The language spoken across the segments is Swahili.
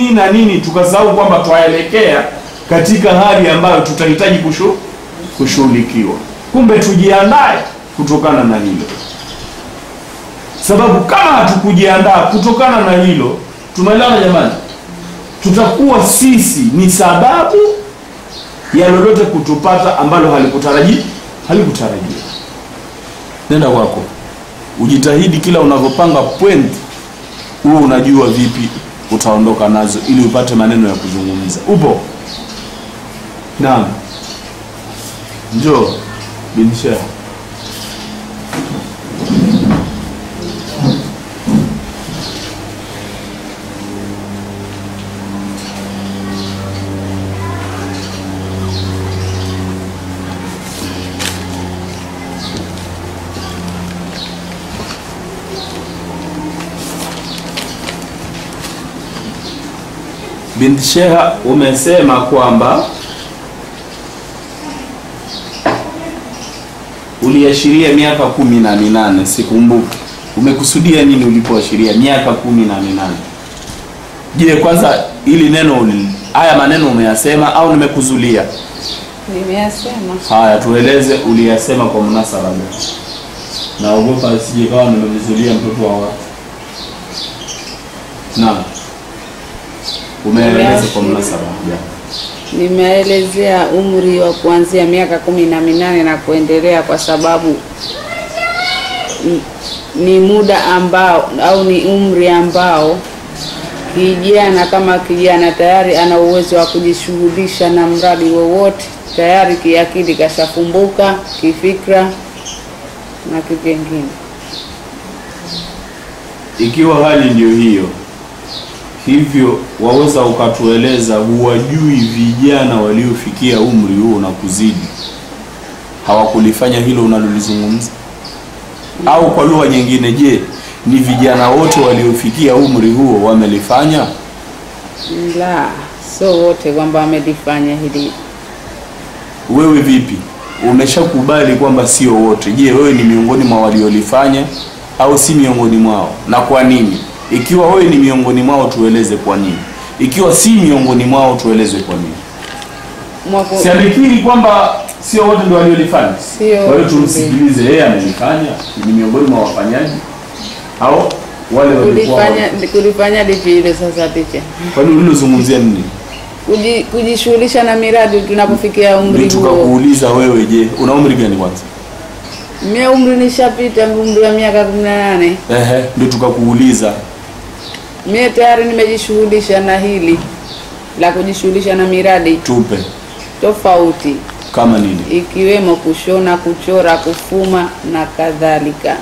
nini na nini, tukasahau kwamba twaelekea katika hali ambayo tutahitaji kushu, kushughulikiwa. Kumbe tujiandae kutokana na hilo, sababu kama hatukujiandaa kutokana na hilo, tumeelewana jamani, tutakuwa sisi ni sababu ya lolote kutupata ambalo halikutaraji halikutarajia. Nenda kwako, ujitahidi kila unavyopanga point huo unajua vipi utaondoka nazo ili upate maneno ya kuzungumza. Upo? Naam, njoo bin Sheikh. Binti Sheha, umesema kwamba uliashiria miaka kumi na minane. Sikumbuki umekusudia nini ulipoashiria miaka kumi na minane. Je, kwanza ili neno uli- haya maneno umeyasema au nimekuzulia? Nimeyasema. Haya, tueleze uliyasema kwa munasaba gani? Naogopa sije kawa nimemzulia mtoto wa watu. Naam, umeeleza kwa Nimeashiria. munasaba gani? Nimeelezea umri wa kuanzia miaka kumi na minane na kuendelea, kwa sababu ni- ni muda ambao au ni umri ambao kijana kama kijana tayari ana uwezo wa kujishughulisha na mradi wowote, tayari kiakili kashafumbuka, kifikra na kivingine. Ikiwa hali ndiyo hiyo, hivyo waweza ukatueleza, huwajui vijana waliofikia umri huo na kuzidi hawakulifanya hilo unalolizungumza? Au kwa lugha nyingine, je, ni vijana wote waliofikia umri huo wamelifanya? La, sio wote kwamba wamelifanya hili. Wewe vipi, umeshakubali kwamba sio wote? Je, wewe ni miongoni mwa waliolifanya au si miongoni mwao, na kwa nini? Ikiwa wewe ni miongoni mwao, tueleze kwa nini. Ikiwa si miongoni mwao, tueleze kwa nini. Mwaka Sialikiri kwamba sio wote ndio waliolifanya. Sio Kwa hiyo wote. tumsikilize, yeye amelifanya, ni miongoni mwa wafanyaji au wale walikuwa kulifanya kulifanya lipi hilo sasa picha Kwani ulilozungumzia nini? Kuji- kujishughulisha na miradi tunapofikia Ndio umri huo. tukakuuliza wewe, je, una umri gani kwanza? Mie umri nishapita umri wa miaka kumi na nane. Ehe, ndio tukakuuliza Mie tayari nimejishughulisha na hili la kujishughulisha na miradi tupe tofauti kama nini? ikiwemo kushona, kuchora, kufuma na kadhalika.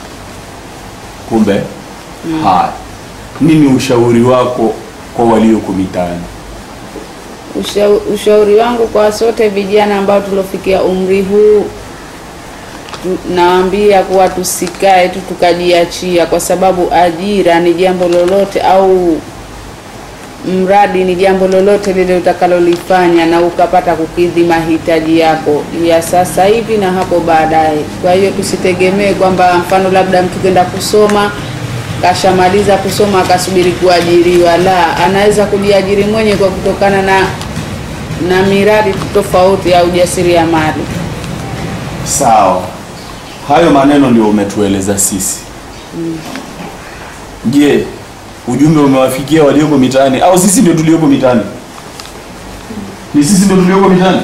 Kumbe haya, nini ushauri wako kwa walioko mitaani? Usha, ushauri wangu kwa sote vijana ambao tulofikia umri huu tu- nawaambia kuwa tusikae tu tukajiachia, kwa sababu ajira ni jambo lolote au mradi ni jambo lolote lile utakalolifanya na ukapata kukidhi mahitaji yako ya sasa hivi na hapo baadaye. Kwa hiyo tusitegemee kwamba mfano labda mtu kenda kusoma kashamaliza kusoma akasubiri kuajiriwa. La, anaweza kujiajiri mwenye kwa kutokana na na miradi tofauti ya ujasiriamali. Sawa, hayo maneno ndio umetueleza sisi. Je, ujumbe umewafikia walioko mitaani au sisi ndio tulioko mitaani? Ni sisi ndio tulioko mitaani?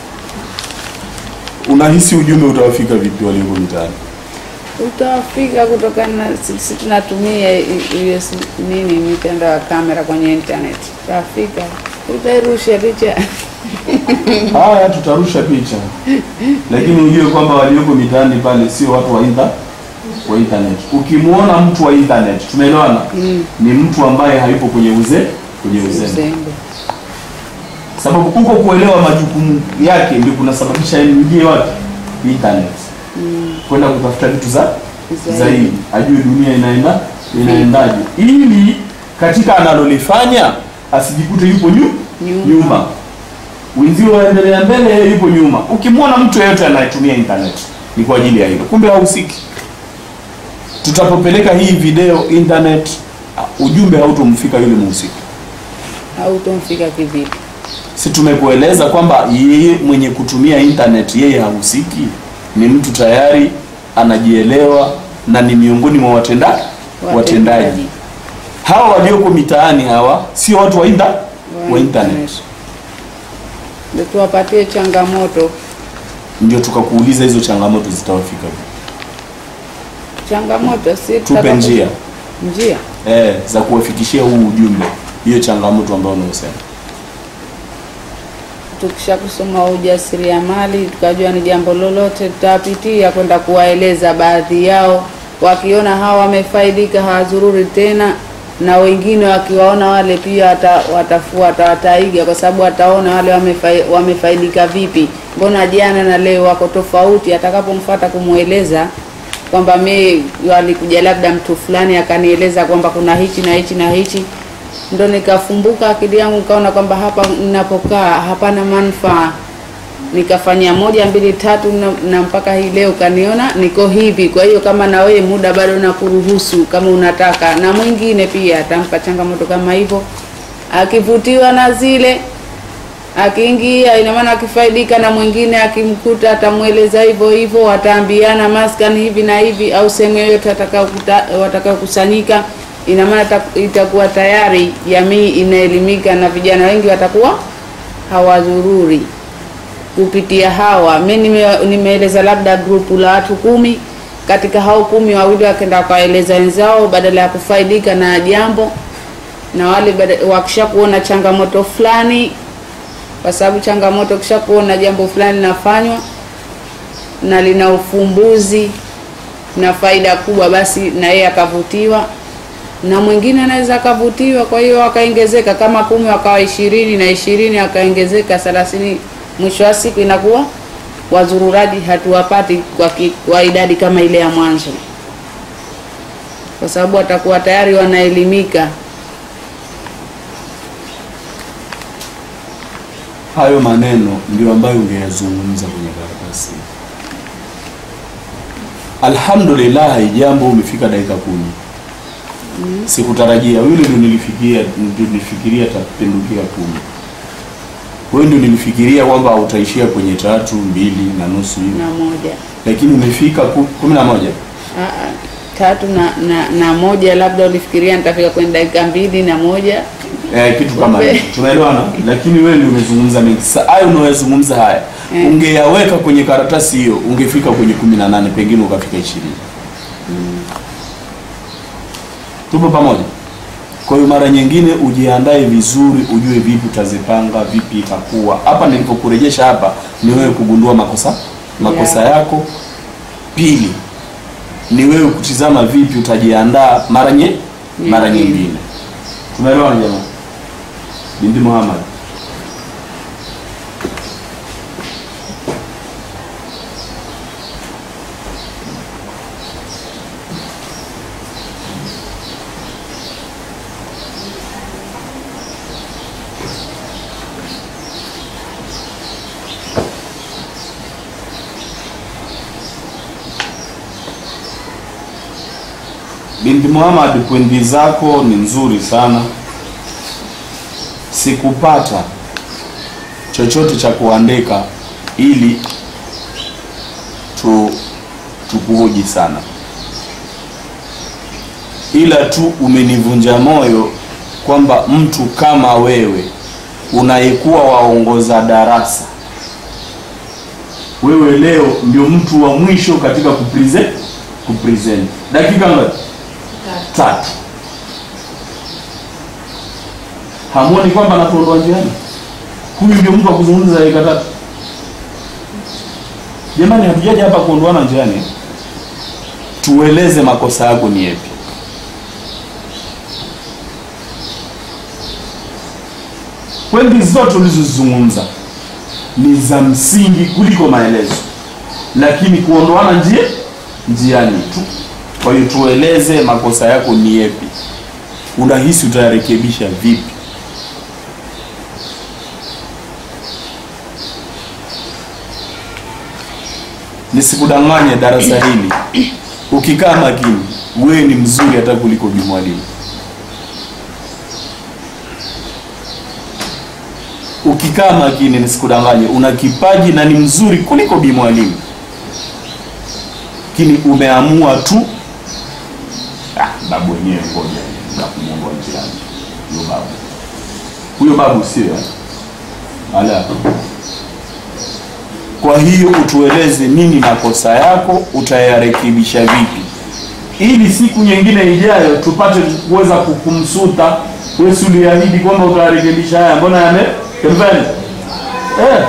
Unahisi ujumbe utawafika vipi walioko mitaani? Utafika kutokana na sisi tunatumia i- hiyo si- nini mitandao ya kamera kwenye internet. Utafika, utairusha picha Haya, tutarusha picha, lakini ujue kwamba walioko mitaani pale sio watu wa inter, wa internet. Ukimwona mtu wa internet, tumeelewana, ni mtu ambaye hayupo kwenye uze kwenye uzembe, uzembe. sababu kuko kuelewa majukumu yake ndio kunasababisha yeye ingie wapi internet, kwenda kutafuta vitu za Zaidi. zaidi, ajue dunia inaenda inaendaje, ili katika analolifanya asijikute yupo nyu, Nyuma. nyuma wenzio waendelea mbele, yeye yupo nyuma. Ukimwona mtu yeyote anayetumia internet ni kwa ajili ya hilo, kumbe hahusiki. Tutapopeleka hii video internet, uh, ujumbe hautomfika yule mhusika. hautomfika kivipi? si tumekueleza kwamba yeye mwenye kutumia internet yeye hahusiki, ni mtu tayari anajielewa na ni miongoni mwa watenda watendaji. Hawa walioko mitaani hawa sio watu wa, inter, wa internet. Ndio tuwapatie changamoto. Ndio tukakuuliza hizo changamoto zitawafika vipi? Changamoto si Tupe tutaka- njia njia eh, za kuwafikishia huu ujumbe, hiyo changamoto ambayo unaosema. tukisha kusoma ujasiriamali tukajua ni jambo lolote, tutapitia kwenda kuwaeleza baadhi yao, wakiona hawa wamefaidika hawazururi tena, na wengine wakiwaona wale pia wata, watafuata wataiga, kwa sababu wataona wale wamefai, wamefaidika vipi, mbona jana na leo wako tofauti. Atakapomfuata kumweleza kwamba mi walikuja labda mtu fulani akanieleza kwamba kuna hichi na hichi na hichi ndo nikafumbuka akili yangu nikaona kwamba hapa ninapokaa hapana manufaa, nikafanya moja mbili tatu na, na mpaka hii leo kaniona niko hivi. Kwa hiyo kama na wewe muda bado nakuruhusu, kama unataka, na mwingine pia atampa changamoto kama hivyo, akivutiwa na zile akiingia, ina maana akifaidika, na mwingine akimkuta atamweleza hivyo hivyo, wataambiana maskani hivi na hivi, au sehemu yoyote watakayokuta- watakayokusanyika ina maana ita- itakuwa tayari jamii inaelimika na vijana wengi watakuwa hawadhururi kupitia hawa. Mi nime- nimeeleza labda grupu la watu kumi, katika hao kumi wawili wakaenda wakawaeleza wenzao badala ya kufaidika na jambo, na wale bada- wakisha kuona changamoto fulani, kwa sababu changamoto kisha kuona jambo fulani linafanywa na lina ufumbuzi na faida kubwa, basi na yeye akavutiwa na mwingine anaweza akavutiwa, kwa hiyo akaongezeka kama kumi wakawa ishirini na ishirini akaongezeka thelathini. Mwisho wa siku inakuwa wazururaji hatuwapati kwa, ki, kwa idadi kama ile ya mwanzo, kwa sababu watakuwa tayari wanaelimika. Hayo maneno ndio ambayo ungeyazungumza kwenye karatasi. Alhamdulillah, jambo umefika dakika kumi. Sikutarajia yule ndio nilifikiria, ndio nilifikiria tapindukia kumi. Wewe ndio nilifikiria kwamba utaishia kwenye tatu mbili na nusu hivi, na moja lakini umefika ku- kumi na moja. Aa, tatu na, na, na moja, labda ulifikiria nitafika kwenye dakika mbili na moja. Eh, kitu kama Kumbe. hicho tunaelewana, lakini wewe ndio umezungumza mengi. Sasa hayo unayozungumza haya Eh. ungeyaweka kwenye karatasi hiyo, ungefika kwenye kumi na nane pengine ukafika ishirini. Tupo pamoja. Kwa hiyo mara nyingine ujiandae vizuri, ujue vipi utazipanga, vipi itakuwa. Hapa nilipokurejesha hapa ni wewe kugundua makosa makosa Yeah. yako. Pili ni wewe kutizama vipi utajiandaa mara nye mara Nyingine. nyingine. Tunaelewana jamani? Binti Muhammad. Binti Muhammad, pwendi zako ni nzuri sana. Sikupata chochote cha kuandika ili tu tukuhoji sana, ila tu umenivunja moyo kwamba mtu kama wewe unayekuwa waongoza darasa, wewe leo ndio mtu wa mwisho katika kupresent kupresent. Dakika ngapi? Tatu. Hamuoni kwamba anatuondoa njiani? Huyu ndio mtu wa kuzungumza dakika tatu. Jamani, hatujaja hapa kuondoana njiani. Tueleze makosa yako ni yapi. Pointi zote ulizozizungumza ni za msingi kuliko maelezo, lakini kuondoana njia njiani tu. Kwa hiyo tueleze makosa yako ni yapi, unahisi utayarekebisha vipi? Nisikudanganye, darasa hili ukikaa makini, wewe ni mzuri hata kuliko Bi Mwalimu. ukikaa makini, nisikudanganye, una kipaji na ni mzuri kuliko bi mwalimu, lakini umeamua tu ah, babu wenyewe, ngoja na kumwongoa njiani. Huyo babu, huyo babu sio eh? ala. Kwa hiyo utueleze nini makosa yako, utayarekebisha vipi, ili siku nyingine ijayo tupate kuweza kukumsuta wewe. Si uliahidi kwamba utayarekebisha haya, mbona yame kemveni eh?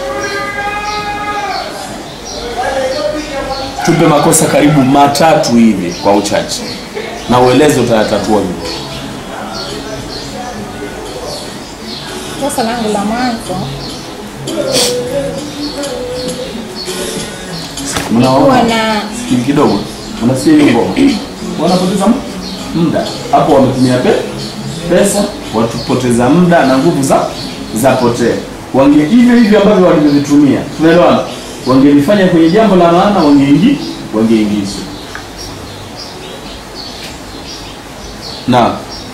Tupe makosa karibu matatu hivi kwa uchache, na ueleze utayatatua vipi. Kosa langu la mwanzo kuwa Mnaona na Sikili kidogo, unasikia hiyo ngoma, wanapoteza mu- muda hapo, wametumia pe, pesa, watupoteza muda na nguvu za za potea. Wange hivyo hivyo ambavyo walivyovitumia, tunaelewana, wangelifanya kwenye jambo la maana, wangeingi wangeingizwa na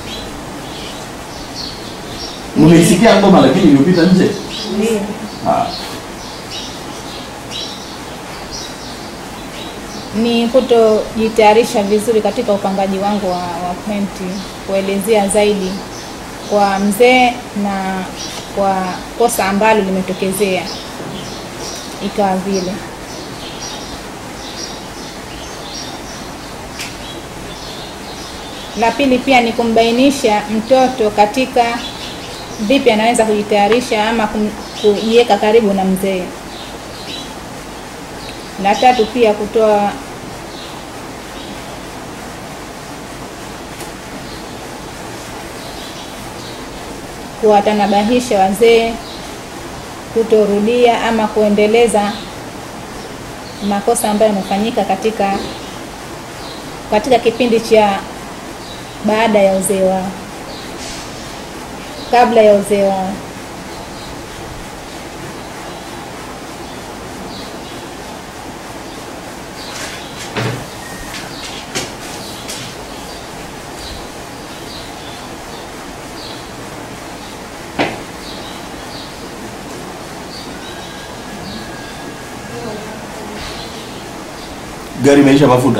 mmeisikia ngoma lakini iliyopita nje ndio ah. ni kutojitayarisha vizuri katika upangaji wangu wa, wa pointi, kuelezea zaidi kwa mzee na kwa kosa ambalo limetokezea ikawa vile. La pili pia ni kumbainisha mtoto katika vipi anaweza kujitayarisha ama kum- kujiweka karibu na mzee. La tatu pia kutoa kuwatanabahisha wazee kutorudia ama kuendeleza makosa ambayo yamefanyika katika katika kipindi cha baada ya uzee wao, kabla ya uzee wao. gari imeisha mafuta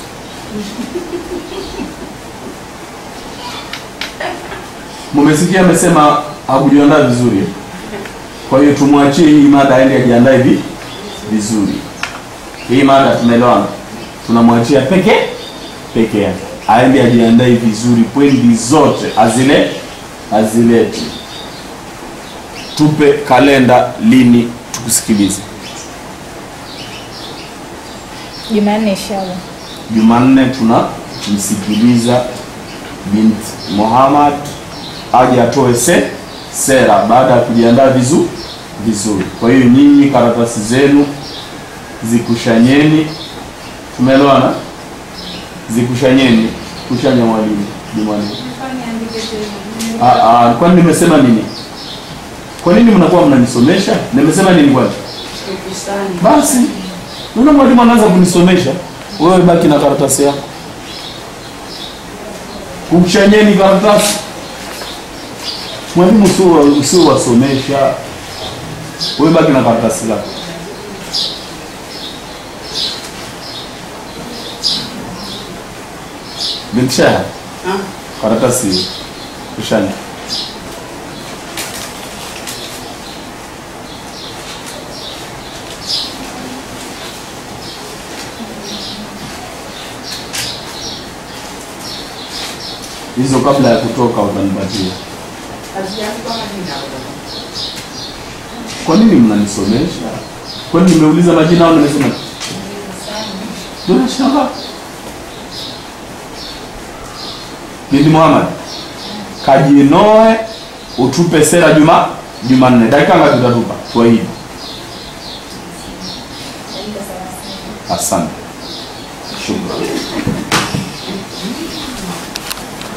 mumesikia amesema hakujiandaa vizuri eh? kwa hiyo tumwachie hii mada aende ajiandae vi vizuri hii mada tumeelewana tunamwachia peke peke yake aende ajiandae vizuri pwendi zote azile azilete tupe kalenda lini tukusikilize Jumanne inshallah. Jumanne tunamsikiliza binti Muhammad aje atoe se, sera baada ya kujiandaa vizuri vizuri. Kwa hiyo nyinyi karatasi zenu zikushanyeni, tumeelewana? Zikushanyeni, kushanya mwalimu ni mwalimu. Ah, ah, kwani nimesema nini? Kwa nini mnakuwa mnanisomesha? Nimesema nini kwani? Basi Unaona mwalimu anaanza kunisomesha, wewe baki na karatasi yako, kuchanyeni karatasi. Mwalimu sio usio wasomesha, wewe baki na karatasi lako. Bintisha karatasi hiyo, kushanya hizo kabla ya kutoka utanipatia. Kwa nini mnanisomesha? Kwani nimeuliza majina au nimesema? Bila shaka. Binti Muhammad, kajinoe utupe sera juma Jumanne. Dakika ngapi utatupa? Tuahidi. Asante.